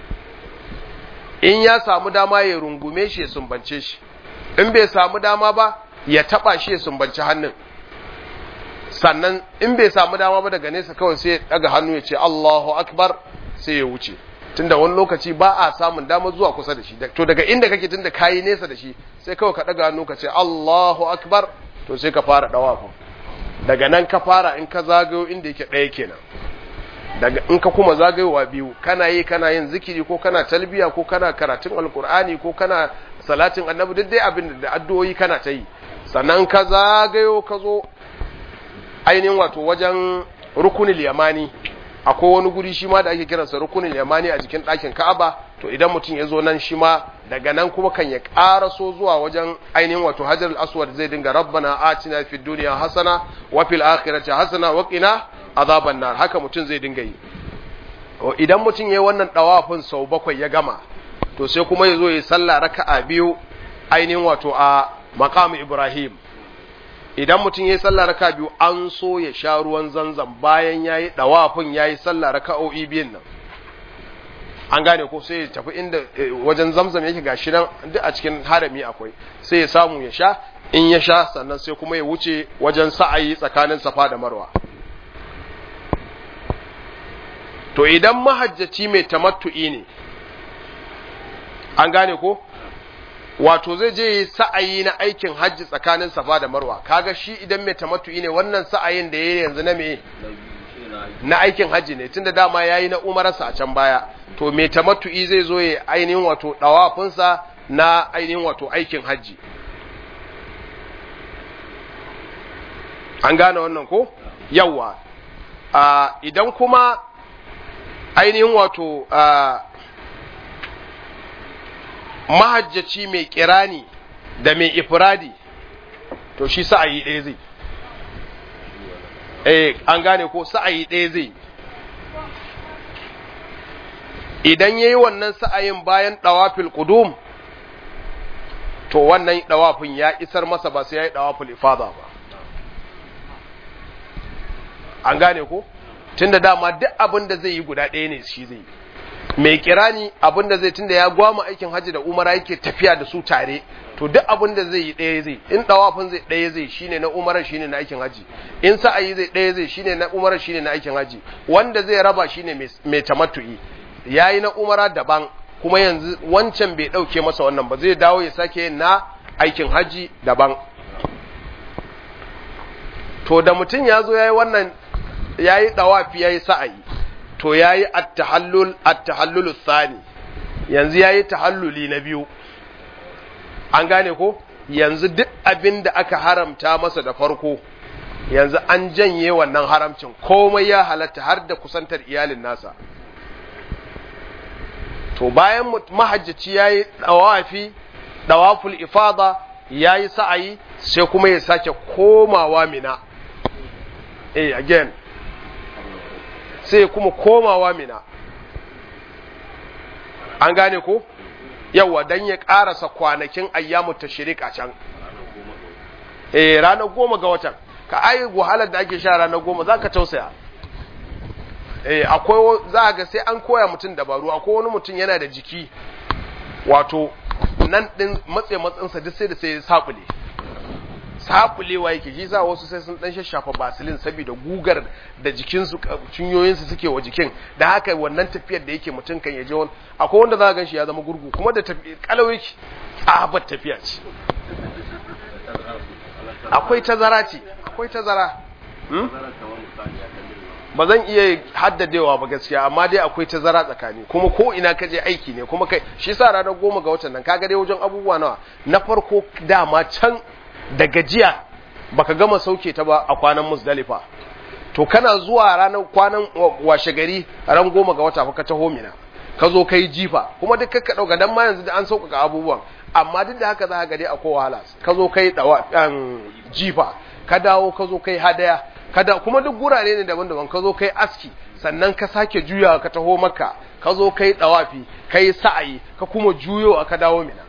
A: in ya samu dama ya rungume shi ya sumbance shi in bai samu dama ba ya taba shi ya sumbanci hannun sannan in bai samu dama ba daga nesa kawai sai ya daga hannu ya ce Allahu akbar sai ya wuce tunda wani lokaci ba a samun dama zuwa kusa da shi to daga inda kake tunda kayi nesa da shi sai kawai ka daga hannu ka ce Allahu akbar to sai ka fara dawafu daga nan ka fara in ka zagayo inda yake ɗaya kenan daga in ka kuma zagayowa biyu kana yi kana yin zikiri ko kana talbiya ko kana karatun alkur'ani ko kana salatin annabi duk dai abin da addu'o'i kana ta yi sannan ka zagayo ka zo ainihin wato wajen rukunin yamani akwai wani guri shi ma da ake kiransa rukunin yamani a jikin ɗakin ka'aba to idan mutum ya zo nan shi ma daga nan kuma kan ya ƙaraso zuwa wajen ainihin wato hajar al-aswad zai dinga rabbana atina fid dunya hasana wa fil akhirati hasana wa qina azaban nar haka mutum zai dinga yi idan mutum yayi wannan dawafin sau bakwai ya gama to sai kuma ya zo ya sallah raka'a biyu ainihin wato a maqam ibrahim idan mutum yayi sallah raka'a biyu an so ya sha ruwan zanzam bayan yayi dawafin yayi sallah raka'o'i biyun nan an gane ko sai ya tafi inda wajen zamzam yake gashi nan duk a cikin harami akwai sai ya samu ya sha in ya sha sannan sai kuma ya wuce wajen sa'ayi tsakanin safa da marwa to idan mahajjaci mai tamattu'i ne an gane ko wato zai je yi sa'ayi na aikin hajji tsakanin safa da marwa kaga shi idan mai tamattu'i ne wannan sa'ayin da yayi yanzu na me na aikin hajji ne tunda dama yayi na umararsa a can baya to mai tamattu'i zai zo ya ainihin wato dawafinsa na ainihin wato aikin hajji an gane wannan ko yawa idan kuma ainihin wato mahajjaci mai kirani da mai ifradi to shi sa'ayi ɗaya zai eh an gane ko sa'ayi ɗaya zai idan yayi wannan sa'ayin bayan dawafil qudum to wannan dawafin ya isar masa ba sai yayi dawaful ifada ba an gane ko tunda dama duk abin da zai yi guda ɗaya ne shi zai yi mai kirani abin da zai tunda ya gwama aikin hajji da umara yake tafiya da su tare to duk abin da zai yi ɗaya zai in dawafin zai ɗaya zai shine na umara shine na aikin hajji in sa'ayi zai ɗaya zai shine na umara shine na aikin hajji wanda zai raba shine mai tamattu'i yayi na umara daban kuma yanzu wancan bai ɗauke masa wannan ba zai dawo ya sake na aikin hajji daban to da mutum ya zo ya yi wannan ya yi ɗawafi ya yi sa'ayi to ya yi attahallul thani yanzu ya yi tahalluli na biyu an gane ko yanzu duk abin da aka haramta masa da farko yanzu an janye wannan haramcin komai ya halatta har da kusantar iyalin nasa to bayan mahajjaci ya yi ɗawafi ɗawaful ifada ya yi sa'ayi sai kuma ya sake komawa mina eh again sai kuma komawa mina an gane ko yawa don ya ƙarasa kwanakin ayyamu tashrik a can eh ranar goma ga watan ka ai wahalar da ake sha ranar goma za ka tausaya eh akwai za ga sai an koya mutum dabaru akwai wani mutum yana da jiki wato nan din matse matsinsa duk sai da sai sabule sabulewa yake shi sa wasu sai sun dan shashafa basilin saboda gugar da jikinsu cinyoyinsu suke wa jikin da haka wannan tafiyar da yake mutum kan yaje wani akwai wanda za ka gan shi ya zama gurgu kuma da kalau yake tsabar tafiya ce akwai tazara ce akwai tazara ba zan iya haddadewa ba gaskiya amma dai akwai tazara tsakani kuma ko ina ka je aiki ne kuma kai shi sa ranar goma ga watan nan kaga dai wajen abubuwa nawa na farko dama can da gajiya baka gama sauke ta ba a kwanan musdalifa to kana zuwa ranar kwanan washe gari ran goma ga wata ka taho mina ka zo kai jifa kuma duk ka dauka dan ma yanzu da an sauƙaƙa abubuwan amma duk da haka za ka ga dai akwai wahala ka zo kai dawa jifa ka dawo ka zo kai hadaya kada kuma duk gurare ne daban-daban ka zo kai aski sannan ka sake juyawa ka taho maka ka zo kai dawafi kai sa'ayi ka kuma juyo ka dawo mina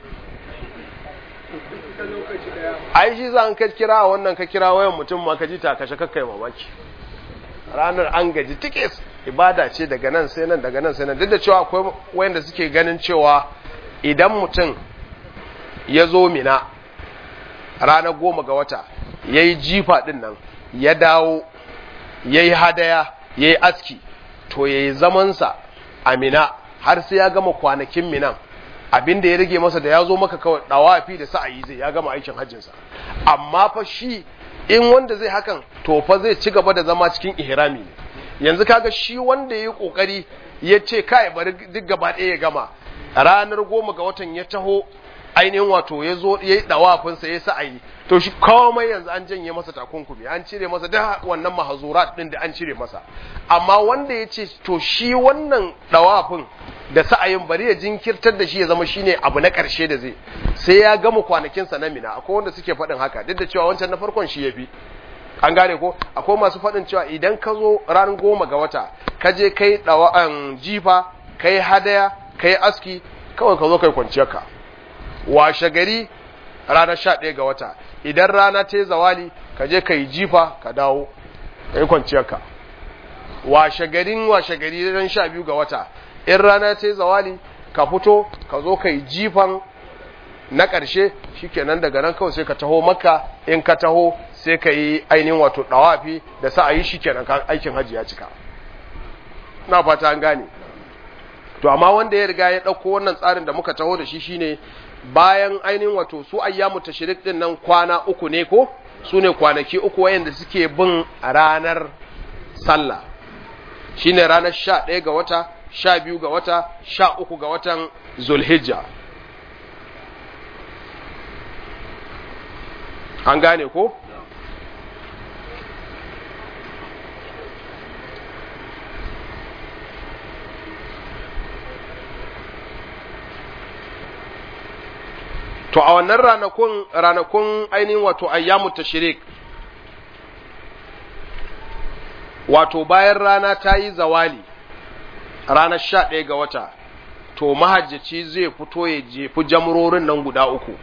A: ai shi za an ka kira wannan ka kira wayan mutum ma ka ji ta kashe kakkai mamaki ranar an gaji tikis ibada ce daga nan sai nan daga nan sai nan duk da cewa akwai wayanda suke ganin cewa idan mutum ya zo mina ranar goma ga wata ya yi jifa ɗin nan ya dawo ya yi hadaya ya yi aski to ya yi zamansa a mina har sai ya gama kwanakin minan abin da ya rage masa da ya zo maka kawai ɗawafi da sa'ayi zai ya gama aikin hajjinsa amma fa shi in wanda zai hakan to fa zai ci gaba da zama cikin ihrami ne yanzu kaga shi wanda ya yi ƙoƙari ya ce kai bari duk gaba ɗaya ya gama ranar goma ga watan ya taho ainihin wato ya zo ya yi ɗawafinsa ya sa'ayi to shi komai yanzu an janye masa takunkumi an cire masa da wannan mahazurat ɗin da an cire masa amma wanda ya ce to shi wannan ɗawafin da sa'ayin bari ya jinkirtar da shi ya zama shine abu na ƙarshe da zai sai ya gama kwanakinsa na mina akwai wanda suke faɗin haka duk da cewa wancan na farkon shi ya fi an gane ko akwai masu faɗin cewa idan ka zo ran goma ga wata ka je kai ɗawa'an jifa kai hadaya kai aski kawai ka zo kai kwanciyarka washe gari ranar sha ɗaya ga wata idan rana ta yi zawali ka je ka yi jifa ka dawo ka yi kwanciyarka washe garin washe gari ran sha biyu ga wata in rana ta yi zawali ka fito ka zo ka yi jifan na ƙarshe shikenan daga nan kawai sai ka taho maka in ka taho sai ka yi ainihin wato ɗawafi da sa a yi shikenan aikin hajji ya cika na fata an gane to amma wanda ya riga ya ɗauko wannan tsarin da muka taho da shi shine bayan ainihin wato su ayyamu tashrik din nan kwana uku ne ko su ne kwanaki uku wayanda suke bin ranar sallah shine ranar sha ɗaya ga wata sha biyu ga wata sha uku ga watan zulhijja an gane ko to a wannan ranakun ranakun ainihin wato ayyamu tashrik wato bayan rana ta yi zawali ranar sha ɗaya ga wata to mahajjaci zai fito ya jefi jamrorin nan guda uku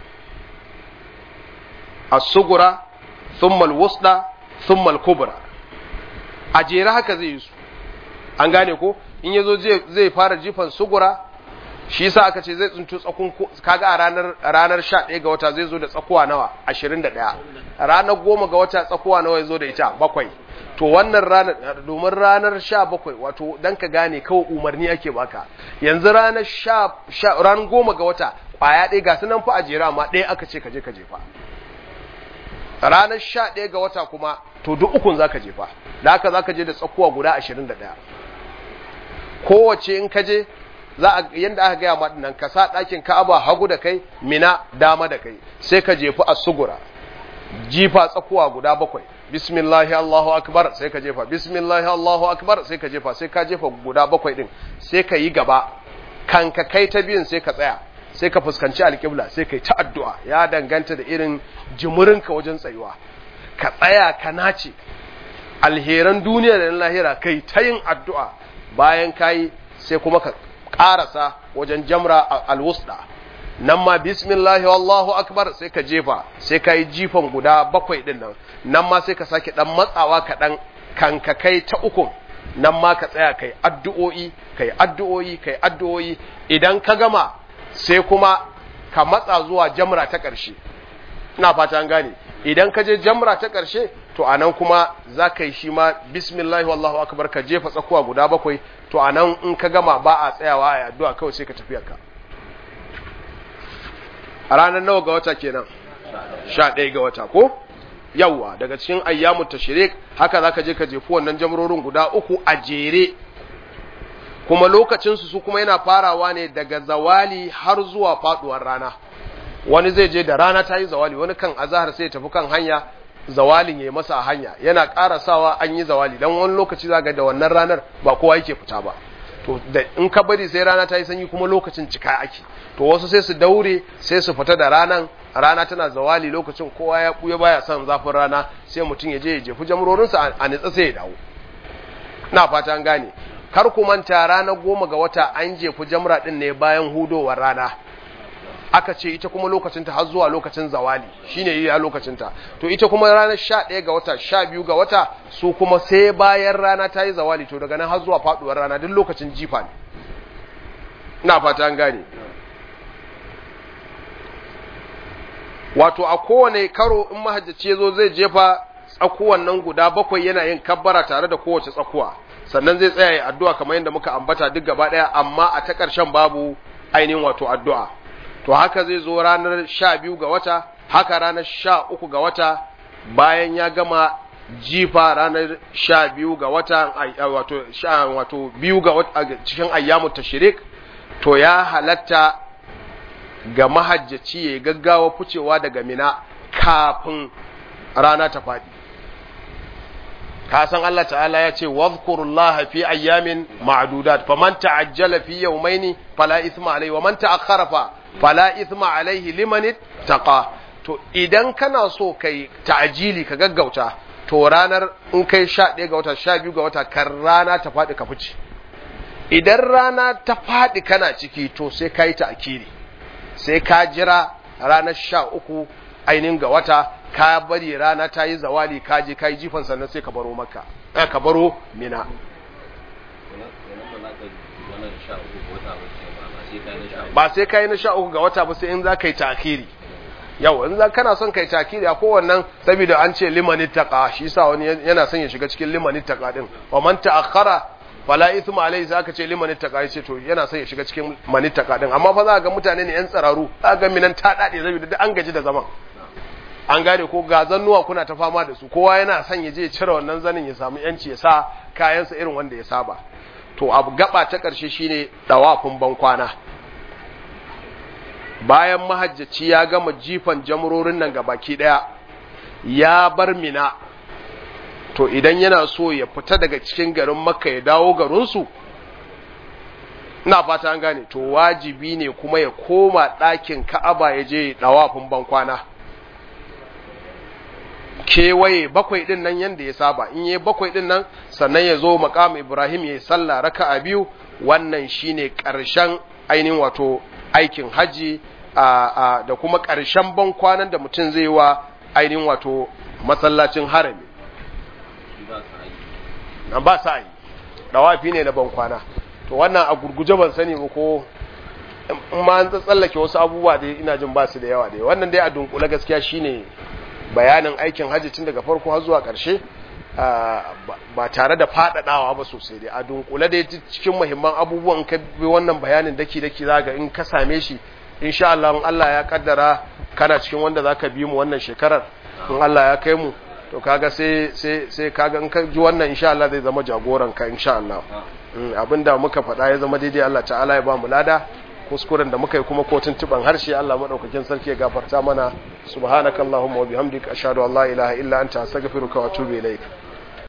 A: as-sugura thumma al-wusda thumma al-kubra a jere haka zai yi su an gane ko in yazo zai fara jifan sugura shi yasa aka ce zai tsinto tsakun kaga a ranar ranar 11 ga wata zai zo da tsakuwa nawa 21 ranar 10 ga wata tsakuwa nawa yazo da ita bakwai to wannan ranar domin ranar 17 wato dan ka gane kawai umarni ake baka yanzu ranar 10 ranar 10 ga wata kwaya ɗaya ga sunan fa a jera amma ɗaya aka ce ka je ka jefa ranar 11 ga wata kuma to duk ukun zaka jefa da haka zaka je da tsakuwa guda 21 kowace in ka je za a yanda aka gaya ma nan ka sa ɗakin Ka'aba hagu da kai Mina dama da kai sai ka jefi as-sugura jifa tsakuwa guda bakwai bismillahi Allahu akbar sai ka jefa bismillahi Allahu akbar sai ka jefa sai ka jefa guda bakwai din sai ka yi gaba kan ka kai ta biyun sai ka tsaya sai ka fuskanci alƙibla sai ka yi ta addu'a ya danganta da irin jimurinka wajen tsayuwa ka tsaya ka nace alheran duniya da lahira kai ta yin addu'a bayan kayi sai kuma ka ƙarasa wajen jamra alwusda nan ma bismillahi wallahu akbar sai ka jefa sai ka yi jifan guda bakwai din nan nan ma sai ka sake dan matsawa kaɗan kan ka kai ta ukun nan ma ka tsaya kai addu'o'i kai addu'o'i kai addu'o'i idan ka gama sai kuma ka matsa zuwa jamra ta ƙarshe ina fata an gane idan ka je jamra ta ƙarshe to anan kuma za ka yi shi ma bismillahi wallahu akbar ka jefa tsakuwa guda bakwai to anan in ka gama ba a tsayawa a addu'a kawai sai ka tafi ka a ranar nawa ga wata kenan sha ɗaya ga wata ko yawwa daga cikin ayyamu tashrik haka za ka je ka jefi wannan jamrorin guda uku a jere kuma lokacinsu su kuma yana farawa ne daga zawali har zuwa faduwar rana wani zai je da rana ta yi zawali wani kan azahar sai ya tafi kan hanya zawalin ya yi masa a hanya yana karasawa an yi zawali dan wani lokaci za ga da wannan ranar ba kowa yake fita ba to da in ka bari sai rana ta yi sanyi kuma lokacin cika ake to wasu sai su daure sai su fita da ranan rana tana zawali lokacin kowa ya buya baya son zafin rana sai mutum ya je ya jefi jamrorinsa a nitsa sai ya dawo na fata an gane kar ku manta ranar goma ga wata an jefi jamra din ne bayan hudowar rana aka ce ita kuma lokacinta har zuwa lokacin zawali shine iya lokacinta to ita kuma ranar sha ɗaya ga wata sha biyu ga wata su kuma sai bayan rana ta yi zawali to daga nan har zuwa faɗuwar rana duk lokacin jifa ne ina fata an gane wato a kowane karo in mahajjaci ya zo zai jefa tsakuwan nan guda bakwai yana yin kabbara tare da kowace tsakuwa sannan zai tsaya ya addu'a kamar yadda muka ambata duk gaba ɗaya amma a ta ƙarshen babu ainihin wato addu'a to haka zai zo ranar sha biyu ga wata haka ranar sha uku ga wata bayan ya gama jifa ranar sha biyu ga wata wato sha wato biyu ga wata cikin ayyamu tashrik to ya halatta ga mahajjaci ya gaggawa ficewa daga mina kafin rana ta faɗi ka san Allah ta'ala ya ce wadhkurullaha fi ayyamin ma'dudat faman ta'ajjala fi yawmaini fala ithma alayhi wa man ta'akhkhara fa fala ithma alayhi liman taqa to idan kana so kai ta'jili ka gaggauta to ranar in kai 11 ga wata 12 ga wata kan rana ta faɗi ka fice idan rana ta faɗi kana ciki to sai kai ta'kiri sai ka jira ranar 13 ainihin ga wata ka bari rana ta yi zawali ka je ka yi jifan sannan sai ka baro maka eh ka baro mina ba sai ka yi na sha uku ga wata ba sai in za ka yi takiri yau in za kana son kai takiri a kowannan saboda an ce limanin taqa shi yasa wani yana son ya shiga cikin limanin taqa din wa man ta'akhkhara fala ithma alayhi sai aka ce limanin taqa yace to yana son ya shiga cikin manin taqa din amma fa za ga mutane ne yan tsararu za ga minan ta dade saboda duk an gaji da zaman an gane ko ga zannuwa kuna ta fama da su kowa yana son ya je cire wannan zanin ya samu yanci ya sa kayansa irin wanda ya saba to abu gaba ta ƙarshe shine dawafin bankwana bayan mahajjaci ya gama jifan jamrorin nan ga baki daya ya bar mina to idan yana so ya fita daga cikin garin makka ya dawo garinsu ina fata an gane to wajibi ne kuma ya koma ɗakin ka'aba ya je dawafin bankwana kewaye bakwai din nan yanda ya saba in yi bakwai din nan sannan ya zo maqam Ibrahim ya sallah raka'a biyu wannan shine ƙarshen ainihin wato aikin haji da kuma ƙarshen ban kwanan da mutum zai wa ainihin wato masallacin harami ba sa yi dawafi ne na ban kwana to wannan a gurguje ban sani ba ko in ma an tsallake wasu abubuwa da ina jin ba su da yawa dai wannan dai a dunkule gaskiya shine bayanin aikin hajji tun daga farko har zuwa ƙarshe ba tare da faɗaɗawa ba sosai dai a dunkule dai cikin muhimman abubuwan ka bi wannan bayanin daki daki zaga in ka same shi insha Allah in Allah ya kaddara kana cikin wanda zaka bi mu wannan shekarar in Allah ya kai mu to kaga sai sai sai kaga in ka ji wannan insha Allah zai zama jagoran ka insha Allah abinda muka faɗa ya zama daidai Allah ta'ala ya ba mu lada kuskuren da muka yi kuma ko tuntuban harshe Allah madaukakin sarki ya gafarta mana subhanakallahumma wa bihamdika ashhadu an la ilaha illa anta astaghfiruka wa atubu ilaik